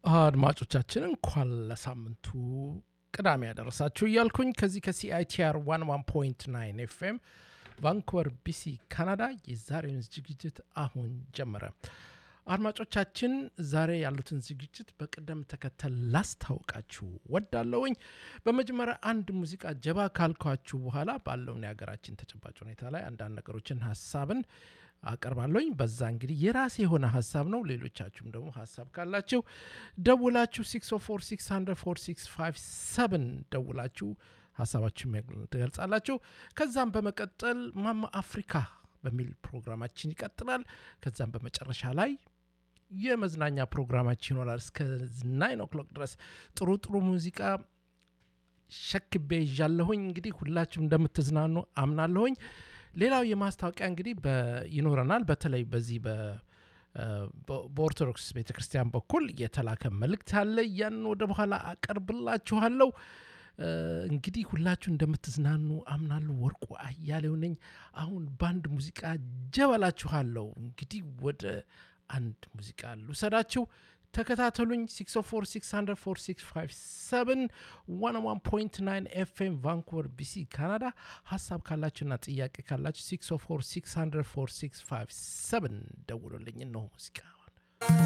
አድማጮቻችን እንኳን ለሳምንቱ ቅዳሜ ያደረሳችሁ እያልኩኝ ከዚህ ከሲአይቲአር 11.9 ኤፍኤም ቫንኩቨር ቢሲ ካናዳ የዛሬውን ዝግጅት አሁን ጀመረ። አድማጮቻችን ዛሬ ያሉትን ዝግጅት በቅደም ተከተል ላስታውቃችሁ ወዳለውኝ። በመጀመሪያ አንድ ሙዚቃ ጀባ ካልኳችሁ በኋላ ባለውን የሀገራችን ተጨባጭ ሁኔታ ላይ አንዳንድ ነገሮችን ሀሳብን አቀርባለሁኝ። በዛ እንግዲህ የራሴ የሆነ ሀሳብ ነው። ሌሎቻችሁም ደግሞ ሀሳብ ካላችሁ ደውላችሁ 604 ደውላችሁ ሀሳባችሁ ትገልጻላችሁ። ከዛም በመቀጠል ማማ አፍሪካ በሚል ፕሮግራማችን ይቀጥላል። ከዛም በመጨረሻ ላይ የመዝናኛ ፕሮግራማችን ይኖራል። እስከ ናይን ኦክሎክ ድረስ ጥሩ ጥሩ ሙዚቃ ሸክቤ ይዣለሁኝ። እንግዲህ ሁላችሁም እንደምትዝናኑ አምናለሁኝ። ሌላው የማስታወቂያ እንግዲህ ይኖረናል። በተለይ በዚህ በኦርቶዶክስ ቤተ ክርስቲያን በኩል የተላከ መልእክት አለ። ያን ወደ በኋላ አቀርብላችኋለሁ። እንግዲህ ሁላችሁ እንደምትዝናኑ አምናለሁ። ወርቁ አያሌው ነኝ። አሁን በአንድ ሙዚቃ ጀበላችኋለሁ። እንግዲህ ወደ አንድ ሙዚቃ ልውሰዳችሁ። ተከታተሉኝ። 604 101.9 ኤፍኤም ቫንኩቨር ቢሲ ካናዳ። ሀሳብ ካላችሁና ጥያቄ ካላችሁ 604 ደውሉልኝ። እነሆ ሙዚቃ